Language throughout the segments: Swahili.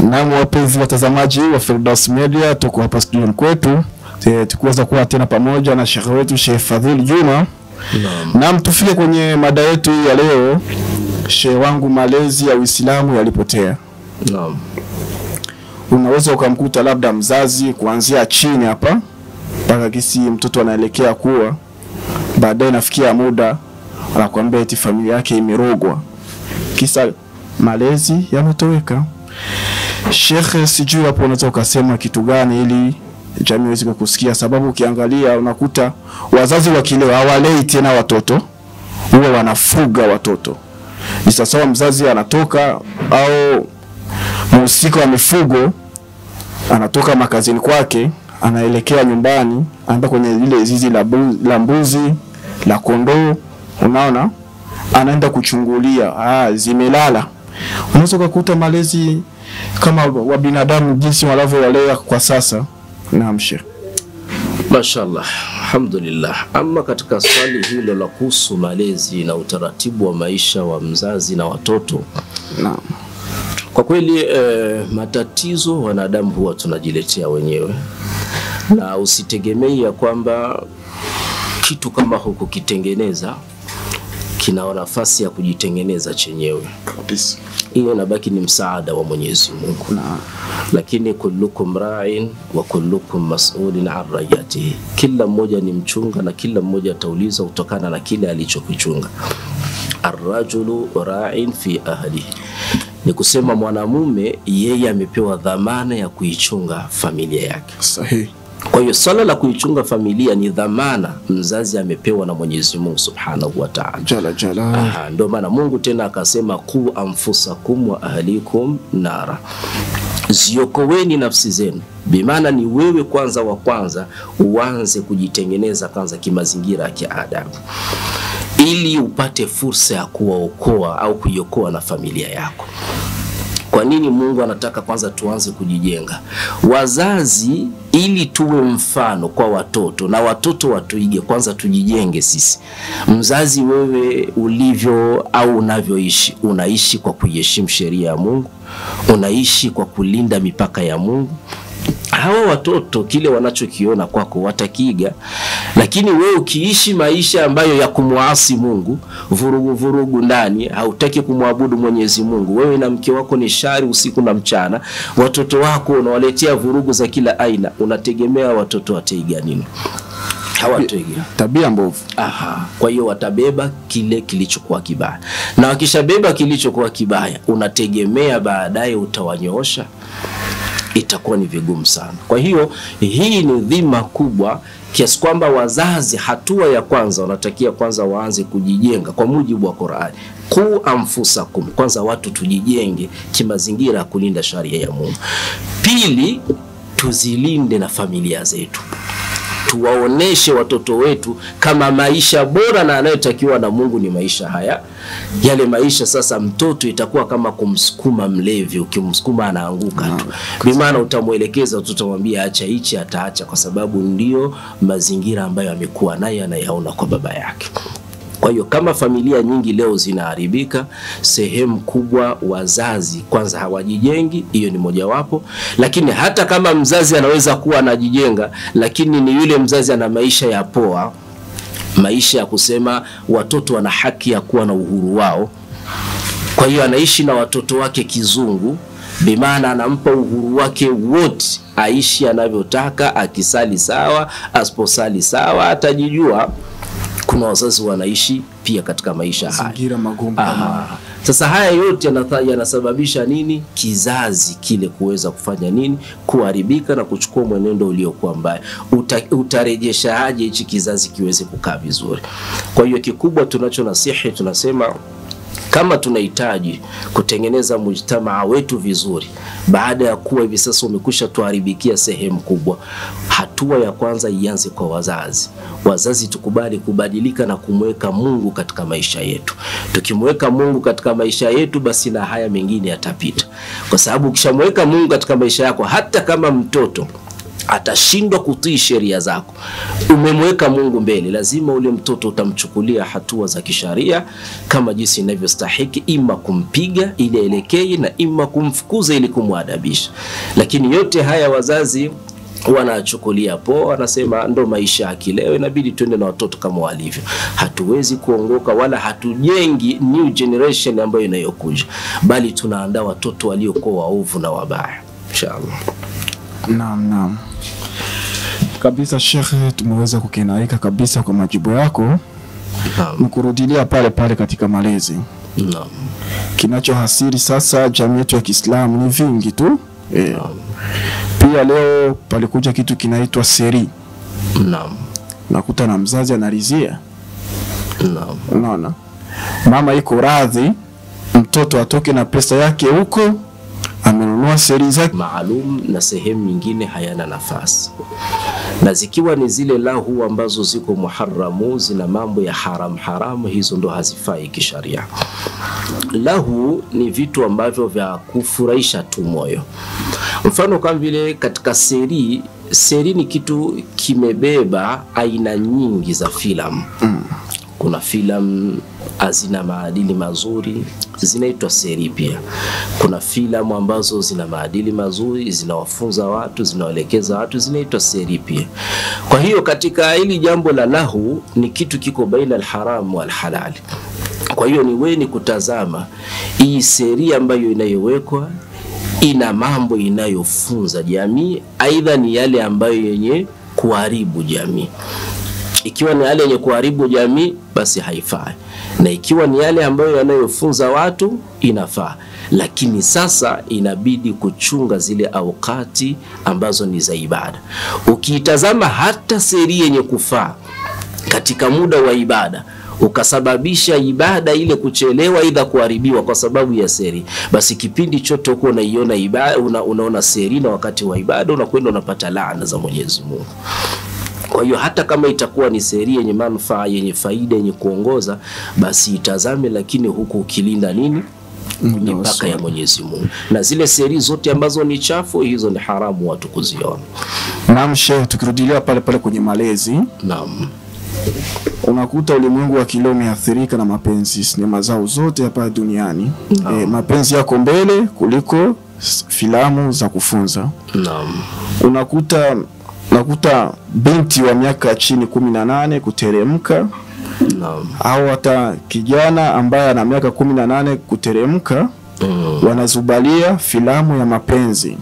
Naam, wapenzi watazamaji wa Firdaus Media, tuko hapa studioni kwetu e, tukiweza kuwa tena pamoja na shekhe wetu Sheikh Fadhil Juma. Naam, tufike kwenye mada yetu ya leo. Shehe wangu, malezi ya Uislamu yalipotea. Naam. Unaweza ukamkuta labda mzazi kuanzia chini hapa mpaka kisi mtoto anaelekea kuwa, baadaye nafikia muda anakuambia eti familia yake imerogwa, kisa malezi yametoweka. Shekhe, sijui hapo unaweza ukasema kitu gani ili jamii iweze kukusikia, sababu ukiangalia unakuta wazazi wakilewa hawalei tena watoto, huwa wanafuga watoto. Ni sawasawa mzazi anatoka au mhusika wa mifugo anatoka makazini kwake anaelekea nyumbani, anaenda kwenye lile zizi la, bu, la mbuzi la kondoo, unaona, anaenda kuchungulia, ah, zimelala. Unaweza ukakuta malezi kama wa binadamu jinsi wanavyowalea kwa sasa. Naam, Sheikh. Mashallah, alhamdulillah. Ama katika swali hilo la kuhusu malezi na utaratibu wa maisha wa mzazi na watoto, Naam. kwa kweli eh, matatizo wanadamu huwa tunajiletea wenyewe, na usitegemei ya kwamba kitu kama hukukitengeneza kina nafasi ya kujitengeneza chenyewe. Kabisa. Hiyo inabaki ni msaada wa Mwenyezi Mungu. Naam. lakini kullukum ra'in wa kullukum mas'ulin an rayatihi, kila mmoja ni mchunga na kila mmoja ataulizwa kutokana na kile alichokichunga. Arrajulu ra'in fi ahlihi, ni kusema mwanamume yeye amepewa dhamana ya kuichunga familia yake. Sahihi. Kwa hiyo swala la kuichunga familia ni dhamana mzazi amepewa na Mwenyezi Mungu Subhanahu wa Ta'ala. Jala jala. Aha, ndio maana Mungu tena akasema ku anfusakum wa ahlikum nara, ziokoweni nafsi zenu. Bimaana ni wewe kwanza wa kwanza uanze kujitengeneza kwanza kimazingira ya kiadabu, ili upate fursa ya kuwaokoa au kuiokoa na familia yako. Kwa nini Mungu anataka kwanza tuanze kujijenga wazazi, ili tuwe mfano kwa watoto na watoto watuige. Kwanza tujijenge sisi. Mzazi, wewe ulivyo au unavyoishi, unaishi kwa kuiheshimu sheria ya Mungu, unaishi kwa kulinda mipaka ya Mungu. Hawa watoto kile wanachokiona kwako watakiiga, lakini wewe ukiishi maisha ambayo ya kumwasi Mungu, vurugu vurugu ndani, hautaki kumwabudu Mwenyezi Mungu, wewe na mke wako ni shari usiku na mchana, watoto wako unawaletea vurugu za kila aina, unategemea watoto wataiga nini? Hawataiga. Tabia mbovu. Aha, kwa hiyo watabeba kile kilichokuwa kibaya, na wakishabeba kilichokuwa kibaya, unategemea baadaye utawanyoosha? Itakuwa ni vigumu sana. Kwa hiyo hii ni dhima kubwa kiasi kwamba wazazi, hatua ya kwanza wanatakia kwanza waanze kujijenga kwa mujibu wa Qur'ani, ku anfusakum, kwanza watu tujijenge kimazingira ya kulinda sharia ya Mungu. Pili, tuzilinde na familia zetu tuwaoneshe watoto wetu kama maisha bora na anayotakiwa na Mungu ni maisha haya. Yale maisha sasa, mtoto itakuwa kama kumsukuma mlevi, ukimsukuma anaanguka tu. Bimaana utamwelekeza, utamwambia acha hichi, ataacha, kwa sababu ndio mazingira ambayo amekuwa naye anayaona kwa baba yake. Kwa hiyo kama familia nyingi leo zinaharibika, sehemu kubwa wazazi kwanza hawajijengi, hiyo ni mojawapo. Lakini hata kama mzazi anaweza kuwa anajijenga, lakini ni yule mzazi ana maisha ya poa, maisha ya kusema watoto wana haki ya kuwa na uhuru wao. Kwa hiyo anaishi na watoto wake kizungu, bimaana anampa uhuru wake wote, aishi anavyotaka, akisali sawa, asiposali sawa, atajijua kuna wazazi wanaishi pia katika maisha haya. Mazingira magumu kama Aha. Sasa haya yote yanatha- yanasababisha nini? Kizazi kile kuweza kufanya nini? Kuharibika na kuchukua mwenendo uliokuwa mbaya. Uta, utarejeshaje hichi kizazi kiweze kukaa vizuri? Kwa hiyo kikubwa tunacho nasihi, tunasema kama tunahitaji kutengeneza mujtamaa wetu vizuri, baada ya kuwa hivi sasa umekwisha tuharibikia sehemu kubwa, hatua ya kwanza ianze kwa wazazi. Wazazi tukubali kubadilika na kumweka Mungu katika maisha yetu. Tukimweka Mungu katika maisha yetu, basi na haya mengine yatapita, kwa sababu ukishamweka Mungu katika maisha yako, hata kama mtoto atashindwa kutii sheria zako, umemweka Mungu mbele, lazima ule mtoto utamchukulia hatua za kisharia kama jinsi inavyostahiki, ima kumpiga ili aelekee na ima kumfukuza ili kumwadabisha. Lakini yote haya wazazi wanachukulia poa, wanasema ndo maisha ya kileo, inabidi tuende na watoto kama walivyo. Hatuwezi kuongoka wala hatujengi new generation ambayo inayokuja, bali tunaandaa watoto waliokuwa waovu na wabaya, inshallah. Naam, naam kabisa shekhe, tumeweza kukinaika kabisa kwa majibu yako. Naam, Nikurudilia pale pale katika malezi, naam, kinachohasiri sasa jamii yetu ya Kiislamu ni vingi tu e. Pia leo palikuja kitu kinaitwa seri, naam, nakuta na mzazi anarizia, naam. unaona mama iko radhi mtoto atoke na pesa yake huko, amenunua seri zake maalum na sehemu nyingine hayana nafasi, na zikiwa ni zile lahu ambazo ziko muharamu, zina mambo ya haram haramu, hizo ndo hazifai kisharia. Lahu ni vitu ambavyo vya kufurahisha tu moyo, mfano kama vile katika seri. Seri ni kitu kimebeba aina nyingi za filamu kuna filamu hazina maadili mazuri zinaitwa seri pia. Kuna filamu ambazo zina maadili mazuri zinawafunza watu zinawaelekeza watu zinaitwa seri pia. Kwa hiyo katika hili jambo la lahu ni kitu kiko baina alharamu walhalali. Kwa hiyo ni weni kutazama hii seri ambayo inayowekwa ina mambo inayofunza jamii, aidha ni yale ambayo yenye kuharibu jamii ikiwa ni yale yenye kuharibu jamii basi haifai, na ikiwa ni yale ambayo yanayofunza watu inafaa. Lakini sasa inabidi kuchunga zile aukati ambazo ni za ibada. Ukiitazama hata seri yenye kufaa katika muda wa ibada ukasababisha ibada ile kuchelewa aidha kuharibiwa kwa sababu ya seri, basi kipindi chote huko unaiona ibada, una, unaona seri na wakati wa ibada unakwenda unapata laana za Mwenyezi Mungu. Kwa hiyo hata kama itakuwa ni seri yenye manufaa yenye faida yenye kuongoza, basi itazame, lakini huku ukilinda nini mipaka ya Mwenyezi Mungu, na zile seri zote ambazo ni chafu, hizo ni haramu watu kuziona. Naam shehe, tukirudilia pale pale kwenye malezi, Naam, unakuta ulimwengu wa kileo umeathirika na mapenzi, sinema zao zote hapa duniani e, mapenzi yako mbele kuliko s- filamu za kufunza. naam, Unakuta unakuta binti wa miaka ya chini kumi na nane kuteremka naam, au hata kijana ambaye ana miaka kumi na nane kuteremka mm, wanazubalia filamu ya mapenzi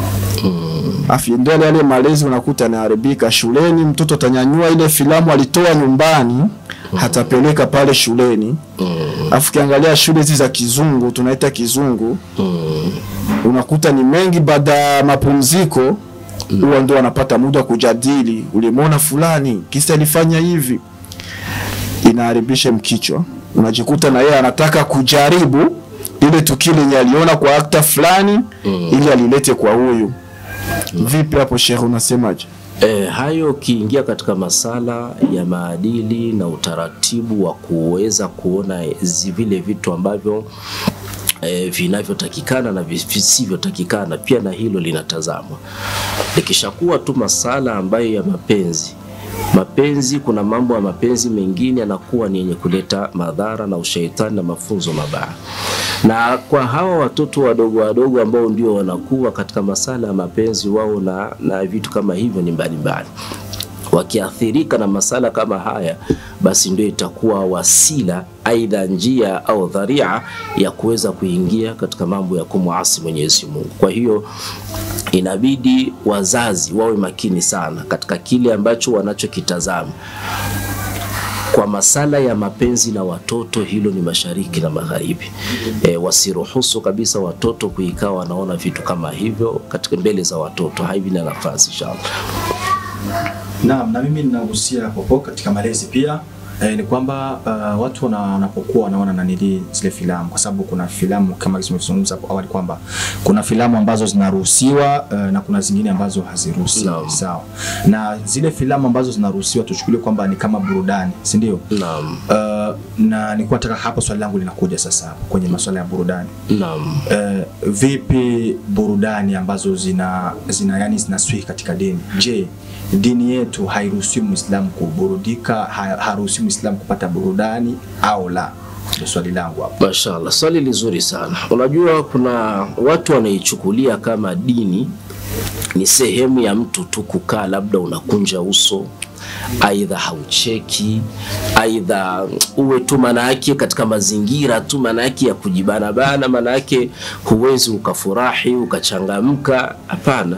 mm, afu ndio yale yale malezi unakuta yanaharibika shuleni. Mtoto atanyanyua ile filamu alitoa nyumbani hatapeleka pale shuleni. mm, Afu kiangalia shule hizi za kizungu tunaita kizungu, mm, unakuta ni mengi, baada ya mapumziko huwa ndio wanapata muda wa kujadili, ulimwona fulani kisa alifanya hivi, inaharibisha mkichwa. Unajikuta na yeye anataka kujaribu ile tukio lenye aliona kwa akta fulani ili alilete kwa huyu. Vipi hapo Sheikh, unasemaje? E, hayo ukiingia katika masala ya maadili na utaratibu wa kuweza kuona zi- vile vitu ambavyo e, vinavyotakikana na vi- visivyotakikana, pia na hilo linatazamwa. Likishakuwa tu masala ambayo ya mapenzi mapenzi, kuna mambo ya mapenzi mengine yanakuwa ni yenye kuleta madhara na ushaitani na mafunzo mabaya na kwa hawa watoto wadogo wadogo ambao ndio wanakuwa katika masala ya mapenzi wao na, na vitu kama hivyo ni mbalimbali wakiathirika na masala kama haya, basi ndio itakuwa wasila, aidha njia au dharia ya kuweza kuingia katika mambo ya kumwasi Mwenyezi Mungu. Kwa hiyo inabidi wazazi wawe makini sana katika kile ambacho wanachokitazama kwa masala ya mapenzi na watoto, hilo ni mashariki na magharibi. E, wasiruhusu kabisa watoto kuikaa wanaona vitu kama hivyo katika mbele za watoto, haivi na nafasi inshallah. Naam, na mimi ninagusia popo katika malezi pia eh, ni kwamba uh, watu wana- wanapokuwa wanaona nanili zile filamu, kwa sababu kuna filamu kama tulivyozungumza hapo awali kwamba kuna filamu ambazo zinaruhusiwa uh, na kuna zingine ambazo haziruhusiwi Naam. sawa. Na zile filamu ambazo zinaruhusiwa tuchukulie kwamba ni kama burudani, si ndio? Naam. Uh, na nilikuwa nataka hapa swali langu linakuja sasa hapo kwenye masuala ya burudani. Naam. Uh, vipi burudani ambazo zina zina yani zinaswihi katika dini? Je, dini yetu hairuhusiwi Muislamu kuburudika, ha- haruhusiwi Muislamu kupata burudani au la? Ndio swali langu hapo. Mashallah, swali lizuri sana. Unajua kuna watu wanaichukulia kama dini ni sehemu ya mtu tu kukaa, labda unakunja uso, aidha haucheki, aidha uwe tu maana yake katika mazingira tu maana yake ya kujibanabana, maana yake huwezi ukafurahi ukachangamka. Hapana,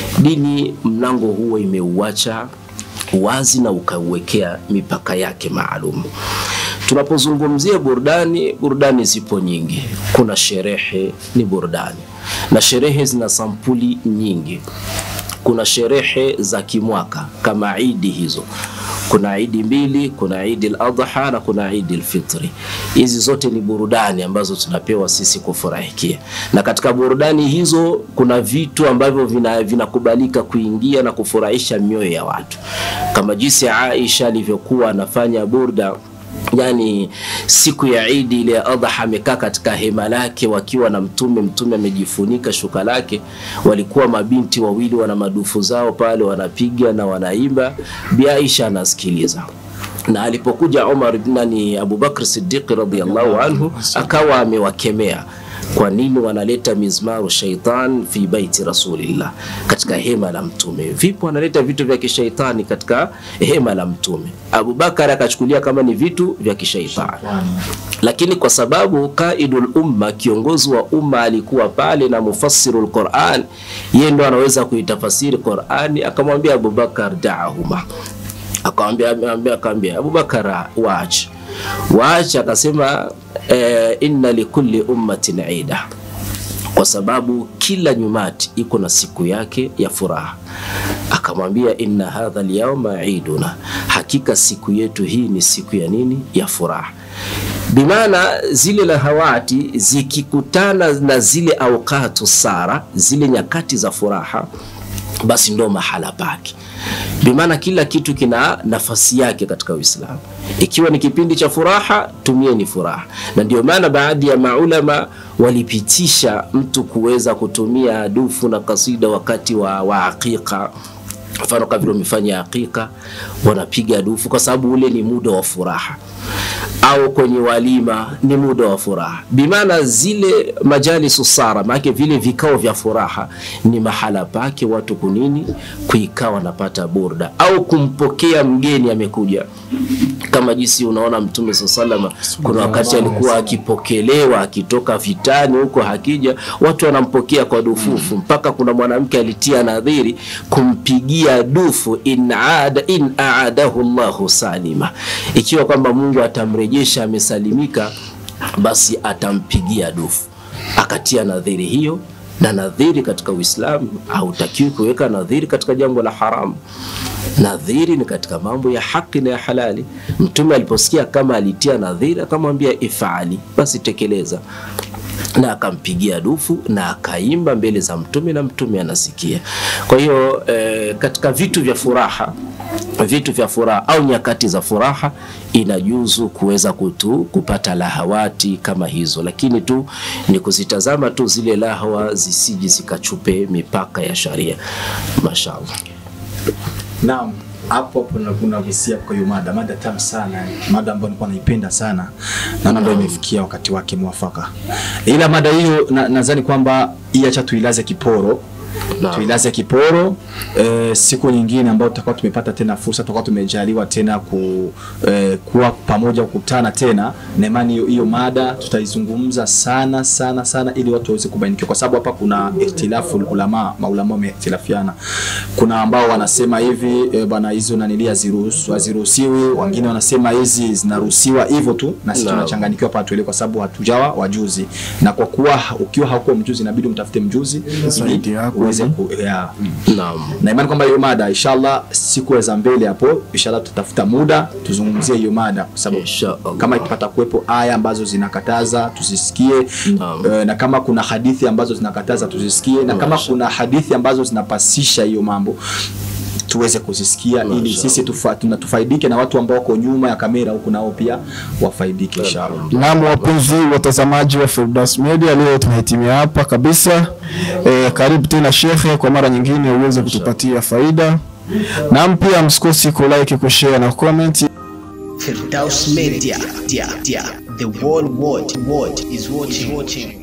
dini mlango huo imeuacha wazi na ukauwekea mipaka yake maalum. Tunapozungumzia burudani, burudani zipo nyingi. Kuna sherehe, ni burudani, na sherehe zina sampuli nyingi. Kuna sherehe za kimwaka kama idi hizo, kuna idi mbili, kuna idi al-adha na kuna idi al-fitri. Hizi zote ni burudani ambazo tunapewa sisi kufurahikia, na katika burudani hizo kuna vitu ambavyo vina- vinakubalika kuingia na kufurahisha mioyo ya watu, kama jinsi Aisha alivyokuwa anafanya burda yani siku ya Idi ile ya Adha amekaa katika hema lake wakiwa na Mtume. Mtume amejifunika shuka lake, walikuwa mabinti wawili wana madufu zao pale wanapiga na wanaimba, Bi Aisha anasikiliza na alipokuja Umar nani Abubakar Siddiq radhiyallahu anhu akawa amewakemea kwa nini wanaleta mizmaru shaitan fi baiti rasulillah, katika hema la mtume? Vipi wanaleta vitu vya kishaitani katika hema la mtume? Abubakar akachukulia kama ni vitu vya kishaitani, lakini kwa sababu qaidul umma, kiongozi wa umma alikuwa pale na mufassirul Quran, yeye ndo anaweza kuitafasiri Qurani, akamwambia Abubakar daahuma akamwambia akamwambia akamwambia Abubakar waache waache, akasema eh, inna likulli ummatin ida, kwa sababu kila nyumati iko na siku yake ya furaha. Akamwambia inna hadha alyawma iduna, hakika siku yetu hii ni siku ya nini? Ya furaha. Bimaana zile lahawati zikikutana na zile aukatu sara, zile nyakati za furaha, basi ndo mahala pake bimaana kila kitu kina nafasi yake katika Uislamu. Ikiwa ni kipindi cha furaha, tumieni furaha, na ndio maana baadhi ya maulama walipitisha mtu kuweza kutumia dufu na kasida wakati wa, wa aqiqa mfano kama vile wamefanya aqiqa, wanapiga dufu kwa sababu ule ni muda wa furaha au kwenye walima ni muda wa furaha, bimaana zile majalisu sara, maana vile vikao vya furaha ni mahala pake watu kunini kuikaa wanapata burda, au kumpokea mgeni amekuja, kama jinsi unaona Mtume saa salama, kuna wakati alikuwa akipokelewa akitoka vitani huko, hakija watu wanampokea kwa dufufu, mpaka kuna mwanamke alitia nadhiri kumpigia dufu in aada in aadahu Allahu salima, ikiwa kwamba Mungu atamrejesha amesalimika, basi atampigia dufu. Akatia nadhiri hiyo, na nadhiri katika Uislamu hautakiwi kuweka nadhiri katika jambo la haramu. Nadhiri ni katika mambo ya haki na ya halali. Mtume aliposikia kama alitia nadhiri, akamwambia ifali, basi tekeleza na akampigia dufu na akaimba mbele za mtume na mtume anasikia. Kwa hiyo eh, katika vitu vya furaha vitu vya furaha au nyakati za furaha inajuzu kuweza kutu kupata lahawati kama hizo, lakini tu ni kuzitazama tu zile lahawa zisiji zikachupe mipaka ya sharia. Mashaallah. Naam, hapo hapo na kuna visia kwa hiyo mada, mada tamu sana, mada ambayo nilikuwa naipenda sana, naona ndio imefikia wakati wake mwafaka. Ila mada hiyo na- nadhani kwamba hii acha tuilaze kiporo Naam. tuilaze kiporo e, siku nyingine ambayo tutakuwa tumepata tena fursa, tutakuwa tumejaliwa tena ku, e, kuwa pamoja kukutana tena na imani hiyo hiyo mada tutaizungumza sana sana sana, ili watu waweze kubainikiwa, kwa sababu hapa kuna ikhtilafu ulama, maulama wamehtilafiana. Kuna ambao wanasema hivi e, bwana hizo nanili haziruhusu haziruhusiwi, wengine wanasema hizi zinaruhusiwa hivyo tu, na sisi Naam. tunachanganyikiwa hapa tuelewe, kwa sababu hatujawa wajuzi, na kwa kuwa ukiwa haukuwa mjuzi inabidi umtafute mjuzi Zaidi ili yako. uweze yeah. Naam. na imani kwamba hiyo mada inshallah siku za mbele hapo inshallah tutafuta muda tuzungumzie hiyo mada kwa sababu Inshallah. kama ikipata kuwepo aya ambazo zinakataza tuzisikie Naam. eh, na kama kuna hadithi ambazo zinakataza tuzisikie na kama kuna hadithi ambazo zinapasisha hiyo mambo tuweze kuzisikia ili Mashallah. sisi tufa, tuna- tufaidike na watu ambao wako nyuma ya kamera huku nao pia wafaidike inshallah Naam, wapenzi watazamaji wa Firdaus Media, leo tumehitimia hapa kabisa. E, karibu tena shekhe, kwa mara nyingine uweze kutupatia faida. Naam, pia msikosi ku like, ku share na comment. Firdaus Media, dia, dia. the whole world, world is watching. watching.